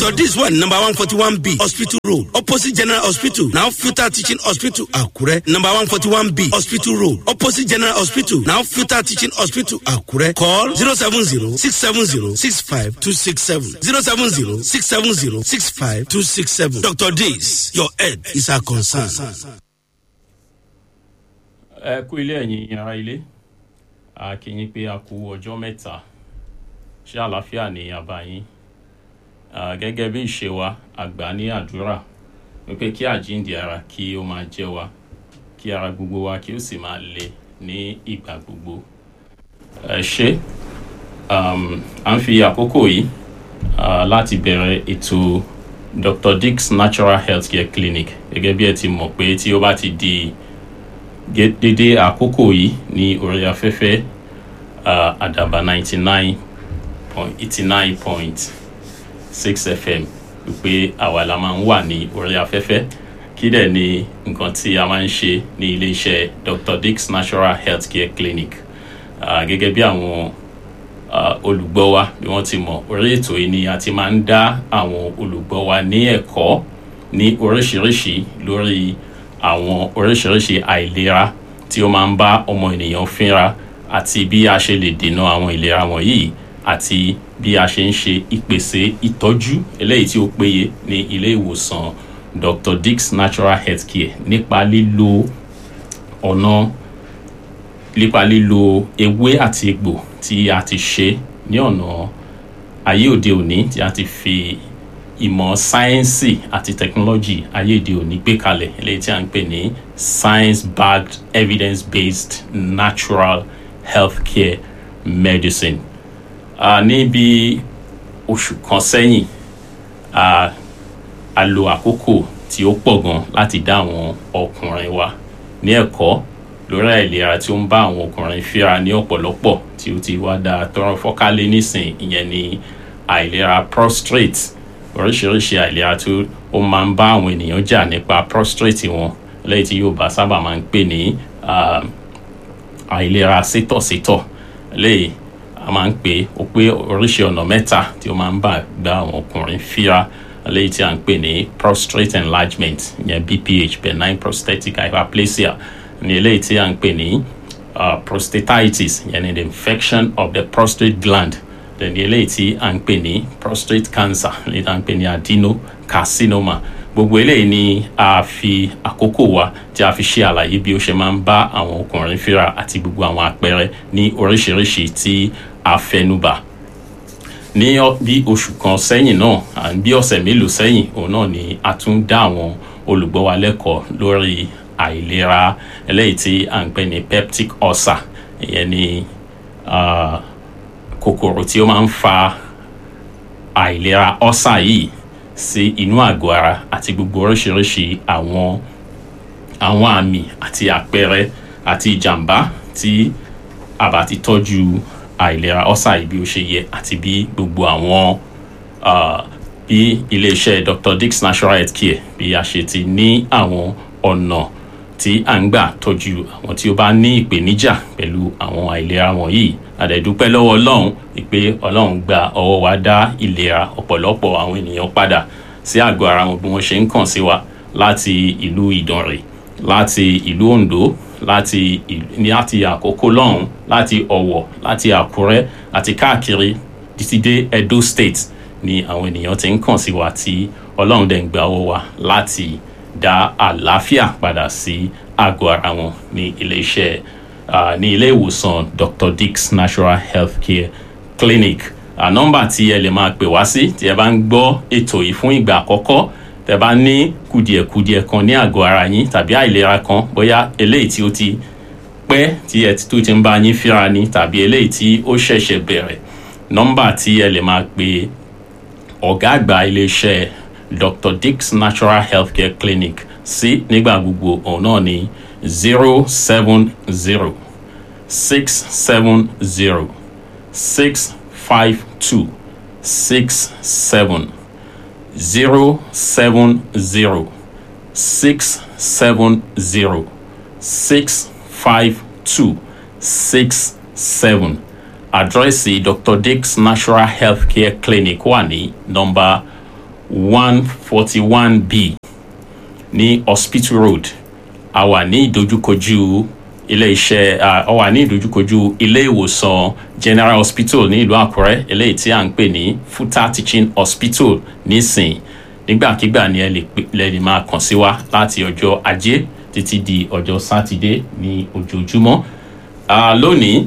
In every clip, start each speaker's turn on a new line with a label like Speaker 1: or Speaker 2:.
Speaker 1: dr dis wà ní number one forty one b hospital road opposite general hospital now filter teaching hospital àkúrẹ́ number one forty one b hospital road opposite general hospital now filter teaching hospital àkúrẹ́ call zero seven zero six seven zero six five two six seven zero seven zero six seven zero six five two six seven dr dis your head is our concern.
Speaker 2: ẹ kú ilé ẹ̀yin ará ilé a kí yín pé a kú ọjọ́ mẹ́ta ṣé àlàáfíà ní àbá yín Ah, gẹ́gẹ́ bí ìṣe wa àgbà ní àdúrà wípé kí àjíǹde ara kí ó máa jẹ́ wa kí ara gbogbo wa kí ó sì máa le ní ìgbà gbogbo ẹ ṣé um, à ń fi àkókò yìí ah, láti bẹ̀rẹ̀ ètò dr dix natural health care clinic gẹ́gẹ́ bí ẹ ti mọ̀ pé tí ó bá ti di gé- dédé àkókò yìí ní orí afẹ́fẹ́ ah, àdàbà ninety nine point eighty nine point six fm wípé àwa la máa ń wà ní orí afẹ́fẹ́ kí dẹ̀ ni nǹkan tí a máa ń ṣe ní iléeṣẹ́ dr dix natural health care clinic Ah, gẹ́gẹ́ bí àwọn ah, olùgbọ́ wa bí wọ́n ti mọ̀ orí ètò yìí ni a ti máa ń dá àwọn olùgbọ́ wa ní ẹ̀kọ́ ní oríṣiríṣi lórí àwọn oríṣiríṣi àìlera tí ó máa ń bá ọmọ ènìyàn fínra àti bí a ṣe lè dènà àwọn ìlera wọ̀nyí àti bí a ṣe ń ṣe ìpèsè ìtọ́jú eléyìí tí ó péye ní ilé ìwòsàn dr dix natural health care nípa lílo ọ̀nà nípa lílo ewé àti egbò tí a ti ṣe ní ọ̀nà ayé òde òní tí a ti fi ìmọ̀ sáyẹ́nsì àti tẹkinọ́lọ́jì ayé òde òní gbé kalẹ̀ eléyìí tí a ń pè ní science backed evidence based natural health care medicine uh, ní bí oṣù kan sẹ́yìn a a lo àkókò tí ó pọ̀ gan láti dá àwọn ọkùnrin wa ní ẹ̀kọ́ lórí àìlera tí ó ń bá àwọn ọkùnrin fíra ní ọ̀pọ̀lọpọ̀ tí ó ti wá da tọrọ fọ́kálé nísìn ìyẹn ní àìlera prostrate oríṣiríṣi àìlera tí ó máa ń bá àwọn ènìyàn jà nípa prostrate wọn lẹ́yìn tí Yorùbá sábà máa ń pè ní ah, àìlera sétọ̀sétọ̀ lẹ́yìn a máa ń pè ó pé oríṣi ọ̀nà mẹ́ta tí ó máa ń bà gba àwọn ọkùnrin fíra léyìí tí a ń pè ní prostate enlargement ìyẹn bph benign prostatic hyperplasia ní eléyìí tí a ń pè ní uh, prostatitis ìyẹn ní the infection of the prostate gland then ní eléyìí tí a ń pè ní prostate cancer eléyìí tí a ń pè ní adenocarcinoma gbogbo eléyìí ni a fi àkókò wa tí a fi ṣe àlàyé bí ó ṣe máa ń bá àwọn ọkùnrin fíra àti gbogbo àwọn àpẹẹrẹ ní oríṣiríṣi tí a fẹnubà ní ọ- bí oṣù kan sẹ́yìn náà à ń bí ọ̀sẹ̀ mélòó sẹ́yìn òun náà ni a tún dá àwọn olùgbọ́ wa lẹ́kọ̀ọ́ lórí àìlera eléyìí tí à ń pè ní peptic ulcer ìyẹn ni ah, kòkòrò tí ó máa ń fa àìlera ulcer yìí sí inú àgọ́ ara àti gbogbo oríṣiríṣi àwọn àwọn àmì àti àpẹẹrẹ àti ìjàmbá tí a bá ti tọ́jú àìlera ulcer yìí bí ó ṣe yẹ àti bí gbogbo àwọn ah, bí iléeṣẹ́ dr dix natural health care bí a ṣe ti ní àwọn ọ̀nà tí à ń gbà tọ́jú àwọn tí ó bá ní ìpèníjà pẹ̀lú àwọn àìlera wọ̀nyí àdẹ̀dúpẹ́ lọ́wọ́ ọlọ́run pé ọlọ́run gba ọwọ́ wa dá ìlera ọ̀pọ̀lọpọ̀ àwọn ènìyàn padà sí àgọ́ ara wọn bí wọ́n ṣe ń kàn sí wa láti ìlú ìdànrè láti ìlú ondo láti ìlú- ní láti àkókò lọ́hùn láti ọ̀wọ̀ láti àkúrẹ́ àti káàkiri títí dé edo state ni àwọn ènìyàn ti ń kàn sí wa tí ọlọ́run dẹ̀ ń gba ọwọ́ wa láti dá àlàáfíà padà sí àgọ́ ara wọn ní ilé-iṣẹ́ ah, ní ilé ìwòsàn dr dix natural health care clinic à nọ́mbà tí ẹ lè máa pè wá sí tí ẹ bá ń gbọ́ ètò yìí fún ìgbà àkọ́kọ́ tẹ bá ní kùdìẹ̀kudiẹ kan ní àgọ́ ara yín tàbí àìlera kan bóyá eléyìí tí ó ti pẹ́ tí ẹ ti tó ti ń bá yín fíra ni tàbí eléyìí tí ó ṣẹ̀ṣẹ̀ bẹ̀rẹ̀ nọ́mbà tí ẹ lè máa pe ọ̀gá àgbà iléeṣẹ́ dr dix natural healthcare clinic sí nígbà gbogbo òun náà ní zero seven zero six seven zero six five two six seven zero seven zero six seven zero six five two six seven àdírẹ́sì dr dix natural healthcare clinic wà ní nọ́mbà one forty one b ní hospital road a wà ní ìdojúkojú ilé iṣẹ́ a wà ní ìdojúkojú ilé ìwòsàn general hospital ní ìlú àkúrẹ́ eléyìí tí à ń pè ní futa teaching hospital nísìn nígbàkigbà ni ẹ lè pè lè lè máa kàn sí wa láti ọjọ́ ajé títí di ọjọ́ sátidé ní ojoojúmọ́ Ah, lónìí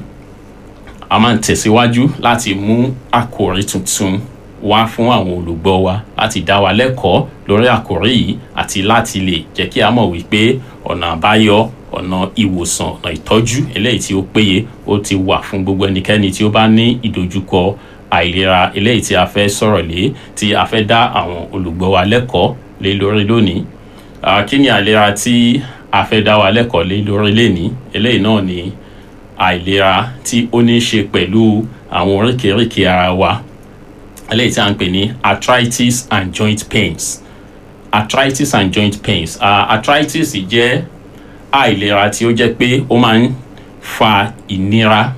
Speaker 2: a máa ń tẹ̀síwájú láti mú àkòrí tuntun wá fún àwọn olùgbọ́ wa láti dá wa lẹ́kọ̀ọ́ lórí àkòrí yìí àti láti lè jẹ́ kí a mọ̀ wípé ọ̀nà àbáyọ ọ̀nà ìwòsàn ọ̀nà ìtọ́jú eléyìí tí ó péye ó ti wà fún gbogbo ẹnikẹ́ni tí ó bá ní ìdojúkọ àìlera eléyìí tí a fẹ́ sọ̀rọ̀ lé tí a fẹ́ dá àwọn olùgbọ́ wa lẹ́kọ̀ọ́ lé lórí lónìí Ah, kí ni àìlera tí a fẹ́ dá wa lẹ́kọ̀ọ́ lé lórí lénìí eléyìí náà ni àìlera tí ó ní í ṣe pẹ̀lú àwọn oríkèéríkèé ara wa eléyìí tí a ń pè ní arthritis and joint pains arthritis and joint pains uh, arthritis jẹ́ àìlera tí ó jẹ́ pé ó máa ń fa ìnira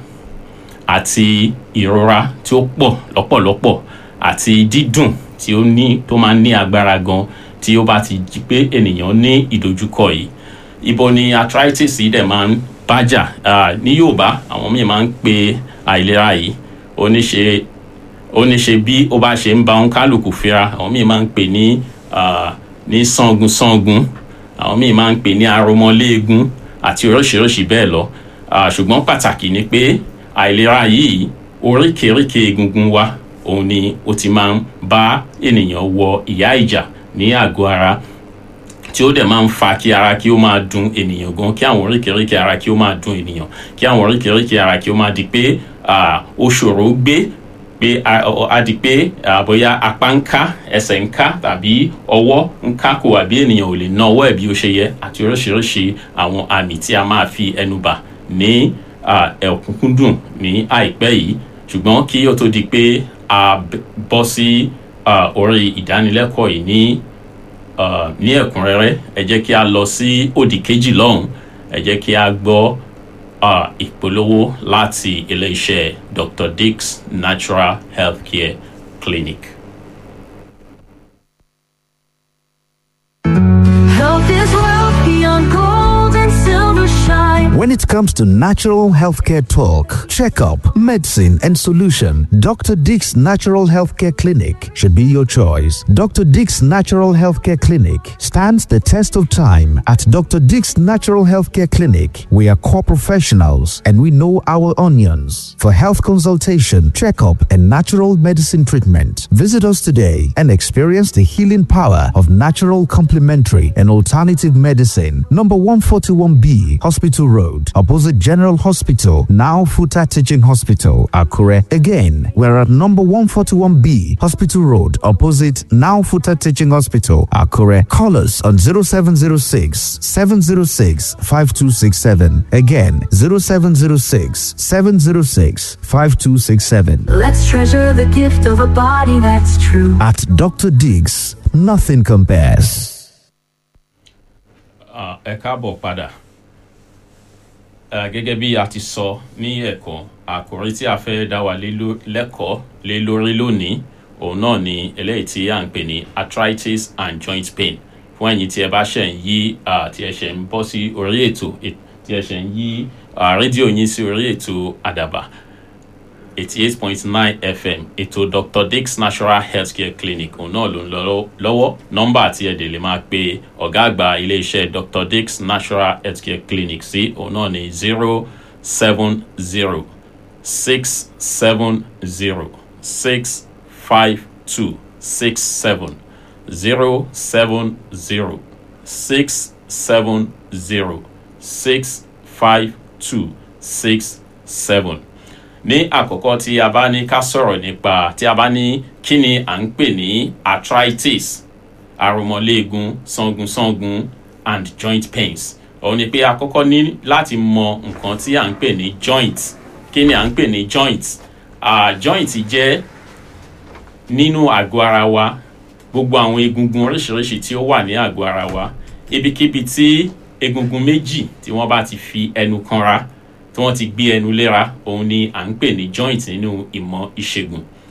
Speaker 2: àti ìrora tí ó pọ̀ lọ́pọ̀lọpọ̀ àti dídùn tí ó ní tó máa ń ní agbára gan tí ó bá ti jí pé ènìyàn ní ìdojúkọ yìí ibo ni arthritis yìí dẹ̀ máa ń bájà Ah, ní yorùbá àwọn míì máa ń pe àìlera yìí ó ní ṣe ó ní ṣe bí ó bá ṣe ń ba òun kálukú fira àwọn míì máa ń pè ní ah, ní sangun sangun àwọn míì máa ń pè ní aromọléegun àti oríṣiríṣi bẹ́ẹ̀ lọ Ah, ṣùgbọ́n pàtàkì ni pé àìlera yìí oríkèéríkèé egungun wa òun ni ó ti máa ń bá ènìyàn wọ ìyá ìjà ní àgọ́ ara tí ó dẹ̀ máa ń fa kí ara kí ó máa dun ènìyàn gan kí àwọn oríkèéríkèé ara kí ó máa dun ènìyàn kí àwọn oríkèéríkèé ara kí ó máa di pé ah, ó ṣòro gbé pé a ọ- a di pé ah, bóyá apá ń ká ẹsẹ̀ ń ká tàbí ọwọ́ ń ká kò àbí ènìyàn ò lè ná ọwọ́ ẹ̀ bí ó ṣe yẹ àti oríṣiríṣi àwọn àmì tí a máa fi ẹnu bà ní ah, ẹ̀kúnkúndùn ní àìpẹ́ yìí ṣùgbọ́n kí ó tó di pé a b- bọ́ sí ah, orí ìdánilẹ́kọ̀ọ́ yìí ní uh, ní ẹ̀kúnrẹ́rẹ́ ẹ jẹ́ kí a lọ sí òdì kejì lọ́hùn ẹ jẹ́ kí a gbọ́ uh, ìpolówó láti ilé-iṣẹ́ dr dix natural healthcare clinic.
Speaker 3: Health is wealth beyond gold and silver shine.
Speaker 4: When it comes to natural healthcare talk, checkup, medicine, and solution, Dr. Dick's Natural Healthcare Clinic should be your choice. Dr. Dick's Natural Healthcare Clinic stands the test of time. At Dr. Dick's Natural Healthcare Clinic, we are core professionals and we know our onions. For health consultation, checkup, and natural medicine treatment, visit us today and experience the healing power of natural complementary and alternative medicine. Number 141B, Hospital Road, opposite General Hospital, now Futa Teaching Hospital, Akure. Again, we're at number 141B, Hospital Road, opposite now Futa Teaching Hospital, Akure. Call us on 0706 706 5267. Again, 0706 706 5267.
Speaker 3: Let's treasure the gift of a body that's true.
Speaker 4: At Dr. Diggs, nothing compares.
Speaker 2: Ah, ẹ káàbọ̀ padà Ah, gẹ́gẹ́ bí a ti sọ ní ẹ̀kọ́ àkòrí tí a fẹ́ dá wa lé ló- lẹ́kọ̀ọ́ lé lórí lónìí òun náà ni eléyìí tí à ń pè ní arthritis and joint pain fún ẹ̀yin tí ẹ bá ṣẹ̀ ń yí ah, tí ẹ ṣẹ̀ ń bọ́ sí orí ètò e- tí ẹ ṣẹ̀ ń yí ah, rédíò yín sí orí ètò àdàbà eighty eight point nine fm ètò dr dix natural healthcare clinic òun náà ló ń lọ lọ́wọ́ nọ́mbà tí ẹ dè lè máa pe ọ̀gá àgbà iléeṣẹ́ dr dix natural healthcare clinic sí òun náà ní zero seven zero six seven zero six five two six seven zero seven zero six seven zero six five two six seven ní àkọ́kọ́ tí a bá ní ká sọ̀rọ̀ nípa tí a bá ní kí ni à ń pè ní arthritis aromọléegun sangunsangun and joint pains òun ni pé a kọ́kọ́ ní láti mọ nǹkan tí à ń pè ní joint kí ni à ń pè ní joint uh, joint jẹ́ nínú àgọ́ ara wa gbogbo àwọn egungun oríṣiríṣi tí ó wà ní àgọ́ ara wa ibikíbi tí egungun méjì tí wọ́n bá ti fi ẹnu kanra tí wọ́n ti gbé ẹnu léra òun ni à ń pè ní joint nínú ìmọ̀ ìṣègùn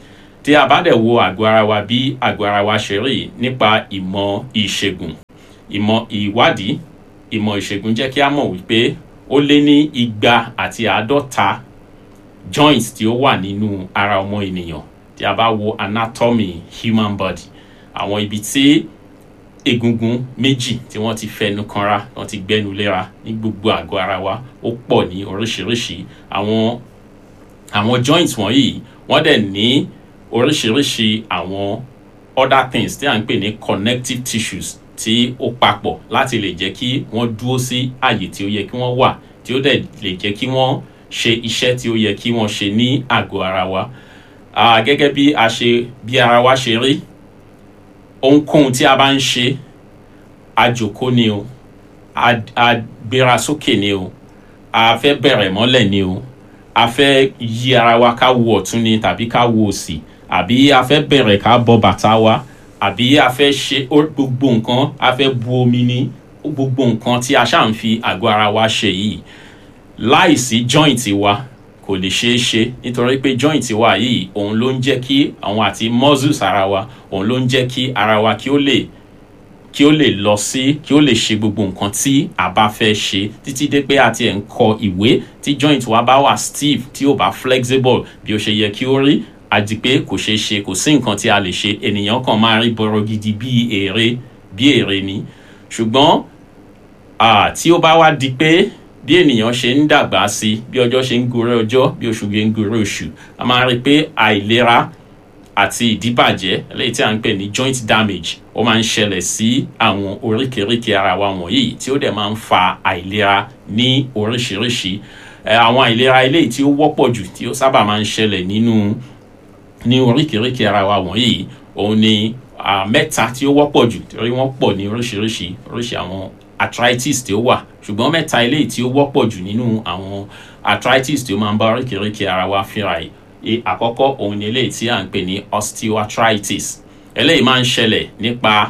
Speaker 2: tí a bá dẹ̀ wo àgọ́ ara wa bí àgọ́ ara wa ṣe rí nípa ìmọ̀ ìṣègùn ìmọ̀ ìwádìí ìmọ̀ ìṣègùn jẹ́ kí a mọ̀ wípé ó lé ní igba àti àádọ́ta joints tí ó wà nínú ara ọmọ ènìyàn tí a bá wo anatomy human body àwọn ibi tí egungun méjì tí wọ́n ti fẹnu kanra wọ́n ti gbẹ́nu léra ní gbogbo àgọ́ ara wa ó pọ̀ ní oríṣiríṣi àwọn àwọn joints wọ̀nyí wọ́n dẹ̀ ní oríṣiríṣi àwọn other things tí à ń pè ní connective tissues tí ó papọ̀ láti lè jẹ́ kí wọ́n dúró sí àyè tí ó yẹ kí wọ́n wà tí ó dẹ̀ lè jẹ́ kí wọ́n ṣe iṣẹ́ tí ó yẹ kí wọ́n ṣe ní àgọ́ ara wa Ah, gẹ́gẹ́ bí a ṣe bí ara wa ṣe rí ohunkóhun tí a bá ń ṣe àjòkó ni o a a gbéra sókè ni o a fẹ́ bẹ̀rẹ̀ mọ́lẹ̀ ni o a fẹ́ yí ara wa ká wo ọ̀tún ni tàbí ká wo òsì àbí a fẹ́ bẹ̀rẹ̀ ká bọ́ bàtà wa àbí a fẹ́ ṣe ó- gbogbo nǹkan a fẹ́ bu omi ní gbogbo nǹkan tí a ṣáà ń fi àgọ́ ara wa ṣe yìí láìsí joint wa kò lè ṣeé ṣe nítorí pé joint wa yìí òun ló ń jẹ́ kí àwọn àti muscles ara wa òun ló ń jẹ́ kí ara wa kí ó lè kí ó lè lọ sí kí ó lè ṣe gbogbo nǹkan tí a bá fẹ́ ṣe títí dé pé a ti ẹ̀ ń kọ ìwé tí joint wa bá wà stiff tí ò bá flexible bí ó ṣe yẹ kí ó rí àti pé kò ṣeé ṣe kò sí nǹkan tí a lè ṣe ènìyàn kan máa rí bọ̀rọ̀ gidi bí èrè bí èrè ni ṣùgbọ́n ah, tí ó bá wá di pé bí ènìyàn ṣe ń dàgbà sí i bí ọjọ́ ṣe ń gorí ọjọ́ bí oṣù ṣe ń gorí oṣù a máa rí i pé àìlera àti ìdíbàjẹ́ eléyìí tí a ń pè ní joint damage ó máa ń ṣẹlẹ̀ sí àwọn oríkèéríkèé ara wa wọ̀nyí tí ó dẹ̀ máa ń fa àìlera ní oríṣiríṣi Eh, àwọn àìlera eléyìí tí ó wọ́pọ̀ jù tí ó sábà máa ń ṣẹlẹ̀ nínú ní oríkèéríkèé ara wa wọ̀nyí òun ni ah, mẹ́ta tí ó wọ́pọ̀ jù torí wọ́n pọ̀ ní oríṣiríṣi oríṣi àwọn arthritis tí ó wà ṣùgbọ́n mẹ́ta eléyìí tí ó wọ́pọ̀ jù nínú àwọn arthritis tí ó máa ń bá oríkèéríkèé ara wa fínra yìí E- àkọ́kọ́ òun ni eléyìí tí à ń pè ní osteoarthritis eléyìí máa ń ṣẹlẹ̀ nípa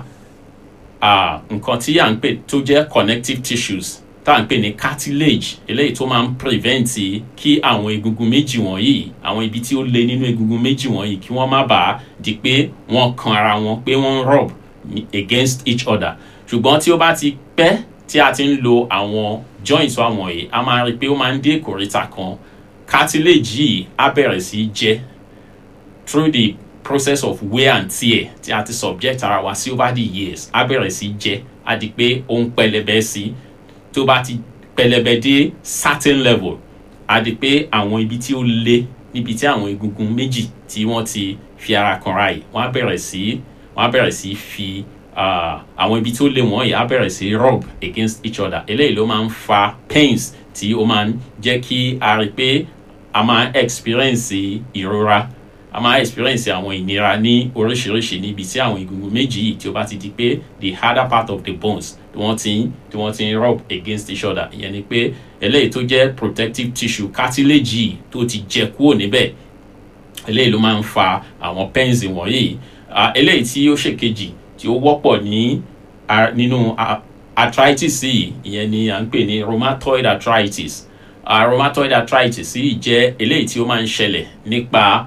Speaker 2: ah, nǹkan tí à ń pè tó jẹ́ connective tissues tá à ń pè ní cartilage eléyìí tó máa ń prevent kí àwọn egungun méjì wọ̀nyí àwọn ibi tí ó le nínú egungun méjì wọ̀nyí kí wọ́n má bàa di pé wọ́n kan ara wọn pé wọ́n ń rub against each other ṣùgbọ́n tí ó bá ti pẹ́ tí a ti ń lo àwọn joints wa wọ̀nyí a máa rí i pé ó máa ń dé ìkòríta kan cartilage yìí á bẹ̀rẹ̀ sí í jẹ́ through the process of wear and tear tí a ti subject ara wa sí over the years á bẹ̀rẹ̀ sí í jẹ́ á di pé ó ń pẹlẹbẹ sí i tó bá ti pẹlẹbẹ dé certain level á di pé àwọn ibi tí ó le níbi tí àwọn egungun méjì tí wọ́n ti fi ara kanra yìí wọ́n á bẹ̀rẹ̀ sí wọ́n á bẹ̀rẹ̀ sí fi ah, àwọn ibi tí ó le wọ̀nyí á bẹ̀rẹ̀ sí rub against each other eléyìí ló máa ń fa pains tí ó máa ń jẹ́ kí a rí pé a máa experience ìrora a máa experience àwọn ìnira ní oríṣiríṣi níbi tí àwọn egungun méjì yìí tí ó bá ti di pé the harder part of the bones tí wọ́n ti ń tí wọ́n ti ń rub against each other ìyẹn ni pé eléyìí tó jẹ́ protective tissue cartilage yìí tó ti jẹ kúrò níbẹ̀ eléyìí ló máa ń fa àwọn pains wọ̀nyí Ah, eléyìí tí ó ṣèkejì tí ó wọ́pọ̀ ní ah, nínú ah, arthritis yìí ìyẹn ni à ń pè ní rheumatoid arthritis uh, rheumatoid arthritis yìí jẹ́ eléyìí tí ó máa ń ṣẹlẹ̀ nípa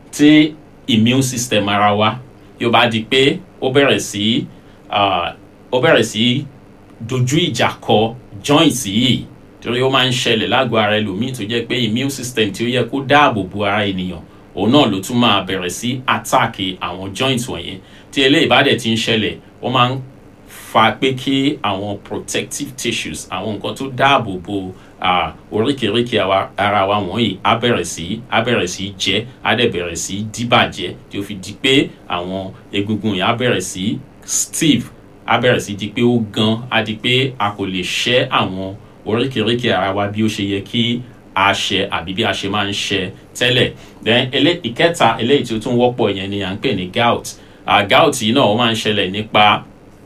Speaker 2: tí immune system ara wa yóò bá di pé ó bẹ̀rẹ̀ sí uh, ó bẹ̀rẹ̀ sí dojú ìjà kọ joints yìí torí ó máa ń ṣẹlẹ̀ lágọ̀ọ́ ara ẹlòmíì tó jẹ́ pé immune system tí ó yẹ kó dáàbò bo ara ènìyàn òun náà ló tún máa bẹ̀rẹ̀ sí attack àwọn joints wọ̀nyẹn tí eléyìí bá dẹ̀ ti ń ṣẹlẹ̀ ó máa ń fa pé kí àwọn protective tissues àwọn nǹkan tó dáàbò bo ah, oríkèéríkèé àwa- ara wa wọ̀nyí á bẹ̀rẹ̀ sí á bẹ̀rẹ̀ sí jẹ́ á dẹ̀ bẹ̀rẹ̀ sí díbàjẹ́ tí ó fi di pé àwọn egungun yẹn á bẹ̀rẹ̀ sí stiff á bẹ̀rẹ̀ sí di pé ó gan á di pé a kò lè ṣẹ́ àwọn oríkèéríkèé ara wa bí ó ṣe yẹ kí a ṣe àbí bí a ṣe máa ń ṣe tẹ́lẹ̀ then elé ìkẹta eléyìí tí ó tún wọ́pọ̀ yẹn ni à ń pè ní gout ah, gout yìí náà ó máa ń ṣẹlẹ̀ nípa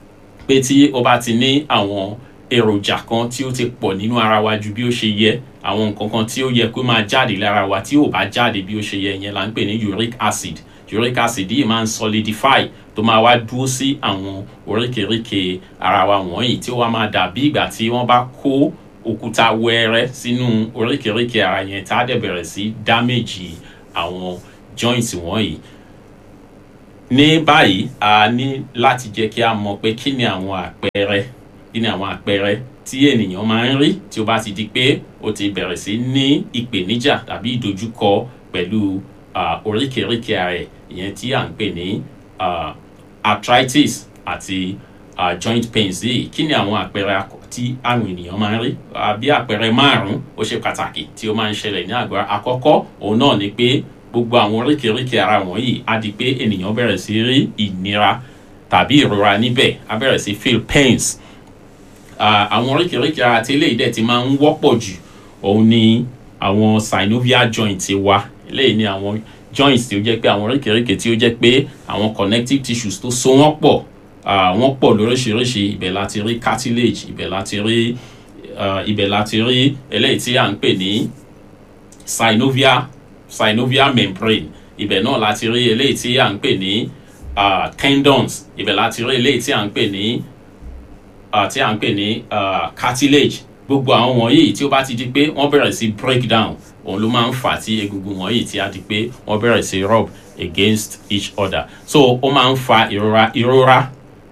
Speaker 2: pé tí ó bá ti ní àwọn èròjà kan tí ó ti pọ̀ nínú ara wa ju bí ó ṣe yẹ àwọn nǹkan kan tí ó yẹ kó máa jáde lára wa tí ò bá jáde bí ó ṣe yẹ yẹn là ń pè ní uric acid uric acid yìí máa ń solidify tó máa wá dúró sí àwọn oríkèéríkèé ara wa wọ̀nyí tí ó wá máa dàbí ìgbà tí wọ́n bá kó òkúta wẹ́ẹ́rẹ́ sínú oríkèéríkèé ara yẹn tá a dẹ̀ bẹ̀rẹ̀ sí damage àwọn joints wọ̀nyí ní báyìí a ní láti jẹ́ kí a mọ̀ pé kí ni àwọn àpẹẹrẹ kí ni àwọn àpẹẹrẹ tí ènìyàn máa ń rí tí ó bá ti di pé ó ti bẹ̀rẹ̀ sí ní ìpèníjà tàbí ìdojúkọ pẹ̀lú ah, oríkèéríkèé ara ẹ̀ ìyẹn tí à ń pè ní ah, arthritis àti ah, joint pains yìí kí ni àwọn àpẹẹrẹ akọ tí àwọn ènìyàn máa ń rí Ah, bí àpẹẹrẹ márùn-ún ó ṣe pàtàkì tí ó máa ń ṣẹlẹ̀ ní àgọ́ ara. àkọ́kọ́ òun náà ni pé gbogbo àwọn oríkèéríkèé ara wọ̀nyí á di pé ènìyàn bẹ̀rẹ̀ sí rí ìnira tàbí ìrora níbẹ̀ á bẹ̀rẹ̀ sí feel pains Ah, àwọn oríkèéríkèé ara tí eléyìí dẹ̀ ti máa ń wọ́pọ̀ jù òun ni àwọn synovial joint wa eléyìí ni àwọn joints tí ó jẹ́ pé àwọn oríkèéríkèé tí ó jẹ́ pé àwọn connective tissues tó so wọ́n pọ̀ ah, wọ́n pọ̀ lóríṣiríṣi ibẹ̀ láti rí cartilage ibẹ̀ láti rí ah, ibẹ̀ láti rí eléyìí tí à ń pè ní synovial synovial membrane ibẹ̀ náà láti rí eléyìí tí à ń pè ní ah, tendons ibẹ̀ láti rí eléyìí tí à ń pè ní ah, tí à ń pè ní ah, cartilage gbogbo àwọn wọ̀nyí tí ó bá ti di pé wọ́n bẹ̀rẹ̀ sí break down òun ló máa ń fà á tí egungun wọ̀nyí tí a di pé wọ́n bẹ̀rẹ̀ sí rub against each other so ó máa ń fa ìrora ìrora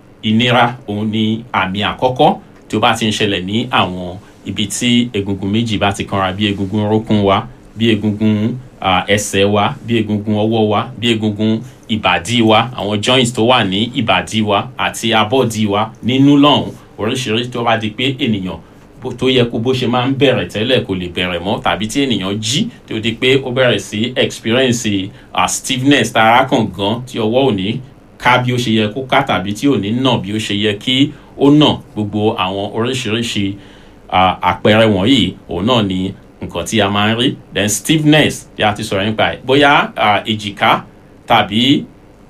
Speaker 2: ìnira òun ni àmì àkọ́kọ́ tí ó bá ti ń ṣẹlẹ̀ ní àwọn ibi tí egungun méjì bá ti kanra bí egungun orókún wa bí egungun ah, ẹsẹ̀ wa bí egungun ọwọ́ wa bí egungun ìbàdí wa àwọn joints tó wà ní ìbàdí wa àti abọ́dí wa nínú lọ́hùn oríṣiríṣi tó bá di pé ènìyàn bó- tó yẹ kó bó ṣe máa ń bẹ̀rẹ̀ tẹ́lẹ̀ kò lè bẹ̀rẹ̀ mọ́ tàbí tí ènìyàn jí tó di pé ó bẹ̀rẹ̀ sí experience uh, stiffness tara kàn gan tí ọwọ́ ò ní ká bí ó ṣe yẹ kó ká tàbí tí ò ní nà bí ó ṣe yẹ kí ó nà gbogbo àwọn oríṣiríṣi uh, àpẹẹrẹ wọ̀nyí òun náà ni nǹkan tí a máa ń rí then stiffness tí a ti sọ̀rọ̀ nípa ẹ̀ bóyá uh, èjìká tàbí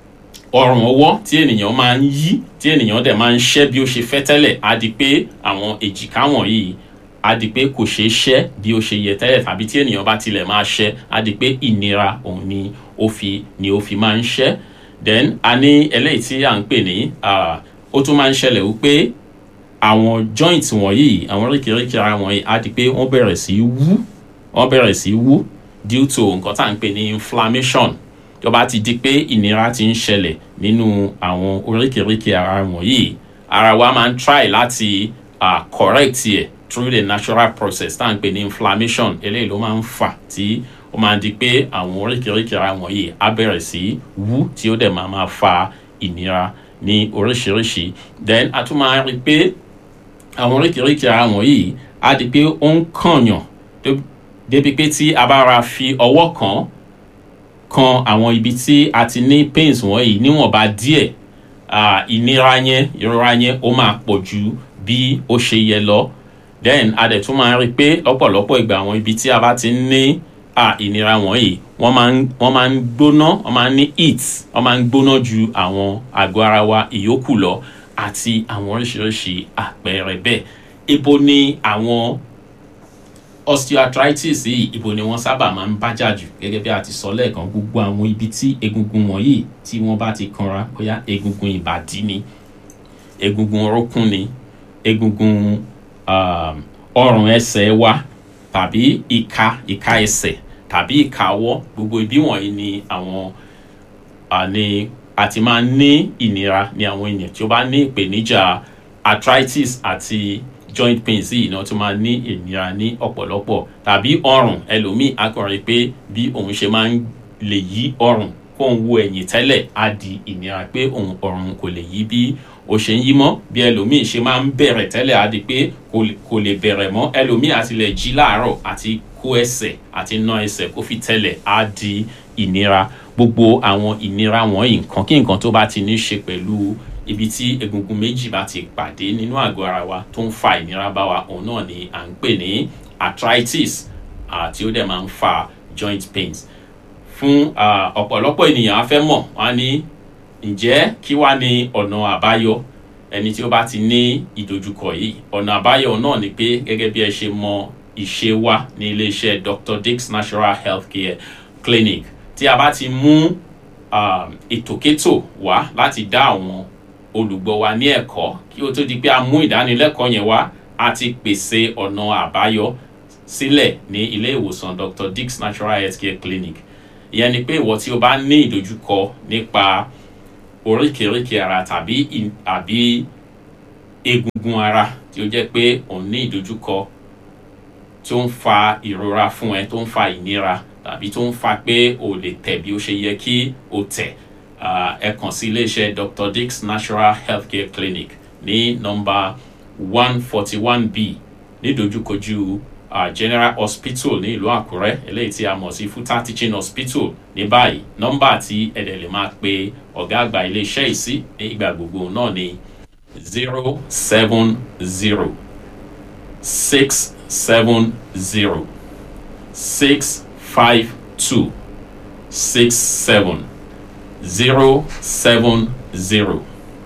Speaker 2: ọrùn ọwọ́ tí ènìyàn máa ń yí tí ènìyàn dẹ̀ máa ń ṣẹ́ bí ó ṣe fẹ́ tẹ́lẹ̀ á di pé àwọn èjìká wọ̀nyí á di pé kò ṣeé ṣẹ́ bí ó ṣe yẹ tẹ́lẹ̀ tàbí tí ènìyàn bá tilẹ̀ máa ṣẹ́ á di pé ìnira òun ni ó fi ni ó fi máa ń ṣẹ́ then a ní eléyìí tí à ń pè ní ah, ó tún máa ń ṣẹlẹ̀ wípé àwọn joint wọ̀nyí àwọn oríkèéríkèé ara wọ̀nyí á di pé wọ́n bẹ̀rẹ̀ sí í wú wọ́n bẹ̀rẹ̀ sí í wú due to nǹkan tá à ń pè ní inflammation tó bá ti di pé ìnira ti ń ṣẹlẹ̀ nínú àwọn oríkèéríkèé ara wọ̀nyí ara wa máa ń try láti uh, correct ẹ̀ through the natural process tá à ń pè ní inflammation eléyìí ló máa ń fà tí ó máa di pé àwọn oríkèéríkèé ara wọ̀nyí á bẹ̀rẹ̀ sí wú tí ó dẹ̀ máa máa fa ìnira ní oríṣiríṣi then a tún máa rí i pé àwọn oríkèéríkèé ara wọ̀nyí á di pé ó ń kànyàn tó- débi pé tí a bá ra fi ọwọ́ kàn án kan àwọn ibi tí a ti ní pains wọ̀nyí níwọ̀nba díẹ̀ ah, ìnira yẹn ìrora yẹn ó máa pọ̀ ju bí ó ṣe yẹ lọ then a dẹ̀ tún máa rí i pé lọ́pọ̀lọpọ̀ ìgbà àwọn ibi tí a bá ti ń ní ah, ìnira wọ̀nyí wọ́n máa ń wọ́n máa ń gbóná wọ́n máa ń ní heat wọ́n máa ń gbóná ju àwọn àgọ́ ara wa ìyókù lọ àti àwọn oríṣiríṣi àpẹẹrẹ bẹ́ẹ̀ ibo ni àwọn osteoarthritis yìí ibo ni wọ́n sábà máa ń bájà jù gẹ́gẹ́ bí a ti sọ lẹ́ẹ̀kan gbogbo àwọn ibi tí egungun wọ̀nyí tí wọ́n bá ti kanra bóyá egungun ìbàdí ni egungun orókún ni egungun um, ọrùn ẹsẹ̀ wa tàbí ìka ìka ẹsẹ̀ tàbí ìka ọwọ́ gbogbo ibi wọ̀nyí ni àwọn uh, ni a ti máa ń ní ìnira ní àwọn ènìyàn tí ó bá ní ìpèníjà arthritis àti joint pains yìí náà tún máa ní ìnira ní ọ̀pọ̀lọpọ̀ tàbí ọrùn ẹlòmíì akọrin pé bí òun ṣe máa ń lè yí ọrùn kóun wo ẹ̀yìn tẹ́lẹ̀ á di ìnira pé òun ọrùn kò lè yí bí ó ṣe ń yí mọ́ bí ẹlòmíì ṣe máa ń bẹ̀rẹ̀ tẹ́lẹ̀ á di pé kò lè- kò lè bẹ̀rẹ̀ mọ́ ẹlòmíì àti lè jí láàárọ̀ àti kó ẹsẹ̀ àti ná ẹsẹ̀ kó fi tẹ́lẹ̀ á di ìnira gbogbo àwọn ìnira wọ̀nyí nǹkan kí nǹkan tó bá ti ní ṣe pẹ̀lú ibi tí egungun méjì bá ti pàdé nínú àgọ́ ara wa tó ń fa ìnira bá wa òun náà ni à ń pè ní arthritis àti ó dẹ̀ máa ń fa joint pains fún ah, ọ̀pọ̀lọpọ̀ ènìyàn á fẹ́ mọ̀ wọ́n á ní ǹjẹ́ kí wá ní ọ̀nà àbáyọ ẹni tí ó bá ti ní ìdojúkọ yìí ọ̀nà àbáyọ náà ni pé gẹ́gẹ́ bí ẹ ṣe mọ ìṣe wa ní iléeṣẹ́ Dr. Dick's Natural Healthcare Clinic tí a bá ti mú um, ètòkétò wá láti dá àwọn olùgbọ́ wa ní ẹ̀kọ́ kí ó tó di pé a mú ìdánilẹ́kọ̀ọ́ yẹn wá a ti pèsè ọ̀nà àbáyọ sílẹ̀ ní ilé ìwòsàn Dr. Dick's Natural Healthcare Clinic ìyẹn ni pé ìwọ tí o bá ní ìdojúkọ nípa oríkèéríkèé ara tàbí ì- àbí egungun ara tí ó jẹ́ pé òun ní ìdojúkọ tó ń fa ìrora fún ẹ tó ń fa ìnira tàbí tó ń fa pé o lè tẹ̀ bí ó ṣe yẹ kí o tẹ̀ Ah, ẹ kàn sí iléeṣẹ́ dr dix natural healthcare clinic ní nọ́mbà one forty one b nídojúkojú uh, general hospital ní ìlú àkúrẹ́ eléyìí tí a mọ̀ sí futa teaching hospital ní báyìí nọ́mbà tí ẹ̀dẹ̀ lè máa pe ọ̀gá àgbà iléeṣẹ́ yìí sí ní ìgbà gbogbo náà ní zero seven zero six seven zero six five two six seven zero seven zero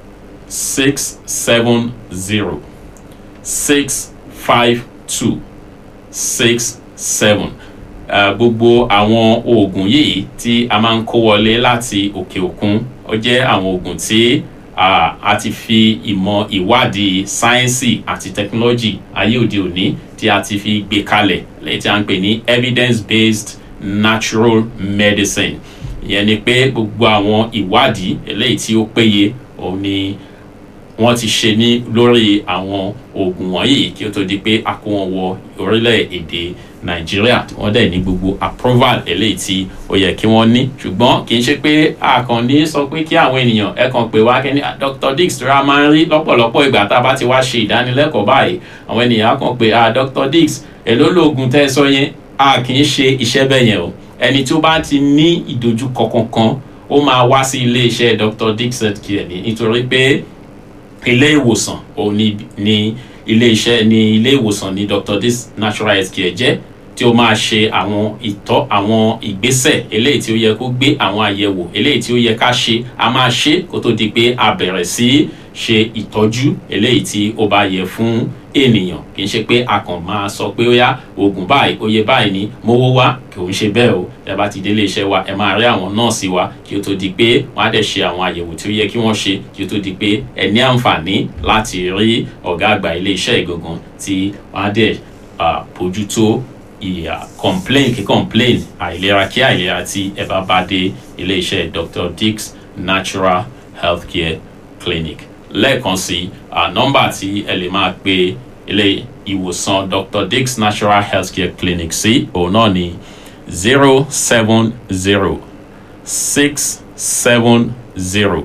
Speaker 2: six seven zero six five two six seven gbogbo àwọn oògùn yìí tí a máa ń kó wọlé láti òkè òkun ó jẹ́ àwọn oògùn tí ah, a ti fi ìmọ̀ ìwádìí sáyẹ́nsì àti tẹkinọ́lọ́jì ayé òde òní tí a ti fi gbé kalẹ̀ lẹ́yìn tí a ń pè ní evidence based natural medicine ìyẹn ni pé gbogbo àwọn ìwádìí eléyìí tí ó péye òun ni wọ́n ti ṣe ní lórí àwọn oògùn wọ̀nyí kí ó tó di pé a kó wọn wọ orílẹ̀-èdè nàìjíríà tí wọ́n dẹ̀ ní gbogbo approval eléyìí tí ó yẹ kí wọ́n ní ṣùgbọ́n kì í ṣe pé àkànní sọ pé kí àwọn ènìyàn ẹ kàn pé wá kẹ́ni "Ah, dr dix tí a máa ń rí lọ́pọ̀lọpọ̀ ìgbà tá a bá ti wá ṣe ìdánilẹ́kọ̀ọ́ báyìí àwọn ènìyàn á kàn pé "Ah, dr dix èló lóògùn tẹ́ ẹ sọ yẹn a kì í ṣe iṣẹ́ bẹ́ẹ̀ yẹn o ẹni tó bá ti ní ìdojúkọ kankan ó máa wá sí ilé-iṣẹ́ dr dix healthcare ní nítorí pé ilé ìwòsàn òun ni ní ilé iṣẹ́ ní ilé ìwòsàn ní dr dis natural health care jẹ́ tí ó máa ṣe àwọn ìtọ́ àwọn ìgbésẹ̀ eléyìí tí ó yẹ kó gbé àwọn àyẹ̀wò eléyìí tí ó yẹ ká ṣe a máa ṣe kó tó di pé a bẹ̀rẹ̀ sí ṣe ìtọ́jú eléyìí tí ó bá yẹ fún ènìyàn kì í ṣe pé a kàn máa sọ pé ó yá oògùn báyìí oye báyìí ni mówó wá kì í ṣe bẹ́ẹ̀ o ẹ bá ti délé iṣẹ́ wa ẹ máa rí àwọn nọ́ọ̀sì wa kí ó tó di pé wọ́n á dẹ̀ ṣe àwọn àyẹ̀wò tí ó yẹ kí wọ́n ṣe kí ó tó di pé ẹ ní àǹfààní láti rí ọ̀gá àgbà ilé iṣẹ́ ìgangan tí wọ́n á dẹ̀ ah, bójútó ìyà complain kí complain àìlera kí àìlera tí ẹ bá bá dé ilé iṣẹ́ dr dix natural healthcare clinic lẹ́ẹ̀kan sí ah, nọ́mbà tí ẹ lè máa pe ilé ìwòsàn dr dix natural healthcare clinic sí òun náà ni zero seven zero six seven zero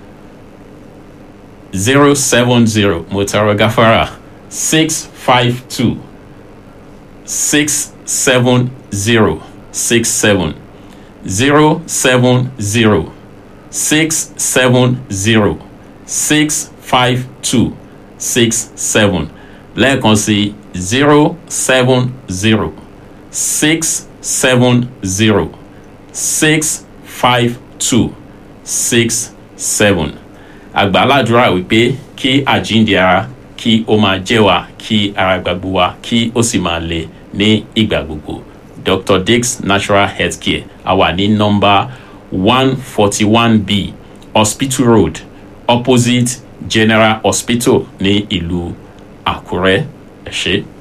Speaker 2: zero seven zero motaro gafara six five two six seven zero six seven zero seven zero six seven zero six five two six seven lẹ́ẹ̀kan sí zero seven zero six seven zero six five two six seven àgbàládùra wípé kí àjíǹde ara kí ó máa jẹ́ wa kí ara gbàgbó wa kí ó sì máa le ní ìgbà gbogbo dr dix natural healthcare a wà ní nọmba one forty one b hospital road opposite general hospital ní ìlú àkúrẹ́ ẹ ṣé.